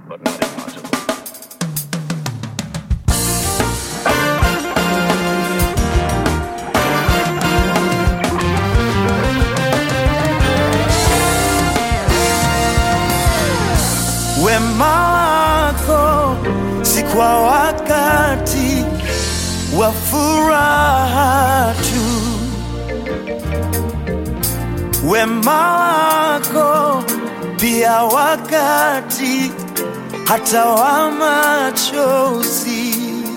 but not impossible. Wema wako si kwa wakati wa furaha tu, wema wako pia wakati hata wa machozi.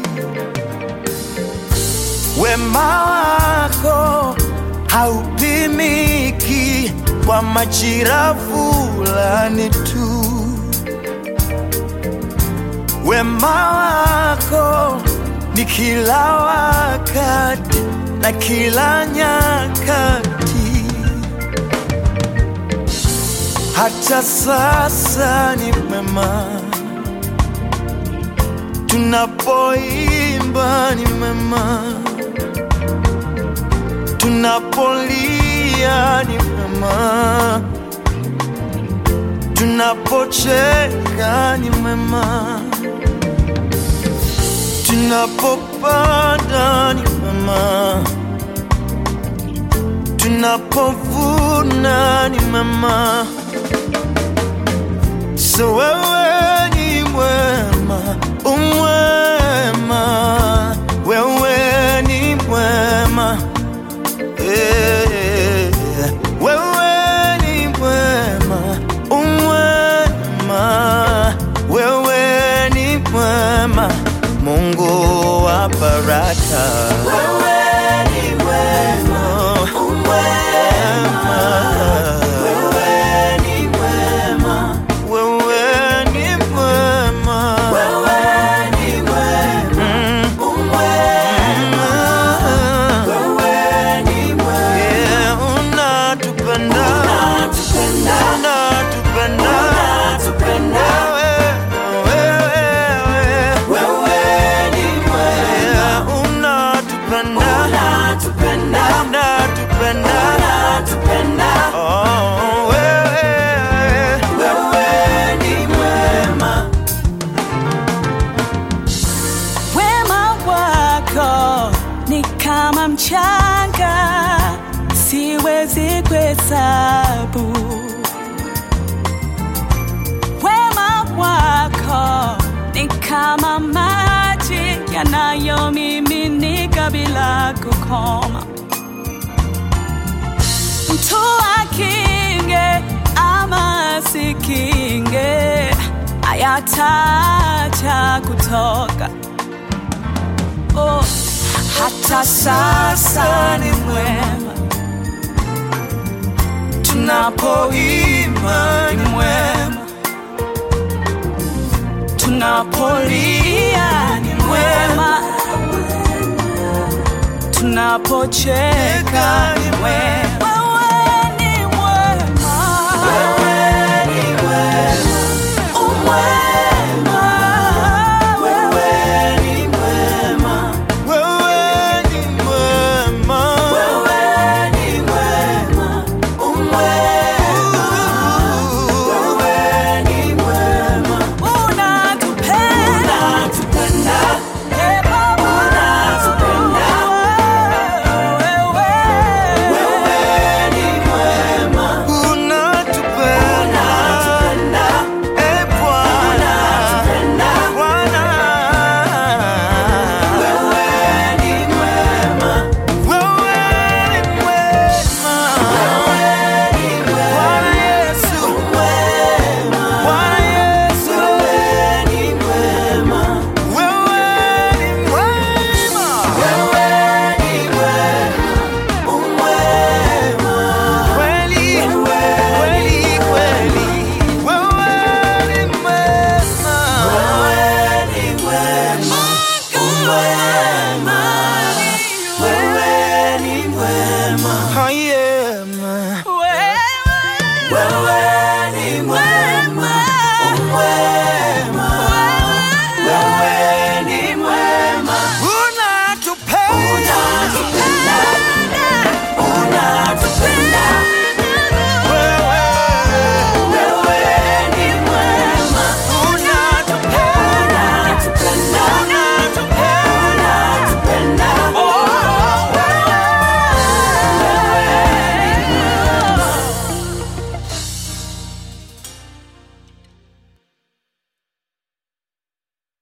Wema wako haupimiki kwa majira fulani tu. Wema wako ni kila wakati na kila nyakati, hata sasa ni mema. Tunapoimba ni mema, tunapolia ni mema, tunapocheka ni mema tunapopanda ni mema, tunapovuna ni mema. So wewe ni mwema, umwema, wewe ni mwema eh, wewe ni mwema, umwema, wewe ni mwema, Mungu wa baraka. Wewe ni mwema, umwema, wewe ni mwema, wewe ni mwema, wewe ni mwema, umwema, wewe ni mwema, yeah, unatupenda, unatupenda, unatupenda, unatupenda, wewe, wewe, wewe ni mwema, yeah, unatupenda, unatupenda, unatupenda, unatupenda, oh, wewe, wewe ni mwema. Wema wako ni kama mchanga, siwezi kuhesabu. Wema wako ni kama maji yanayomiminika bila kukoma. Mtu akinge ama asikinge, hayataacha kutoka oh, hata sasa ni mwema, tunapoimba ni mwema, tunapolia ni mwema, tunapocheka ni mwema.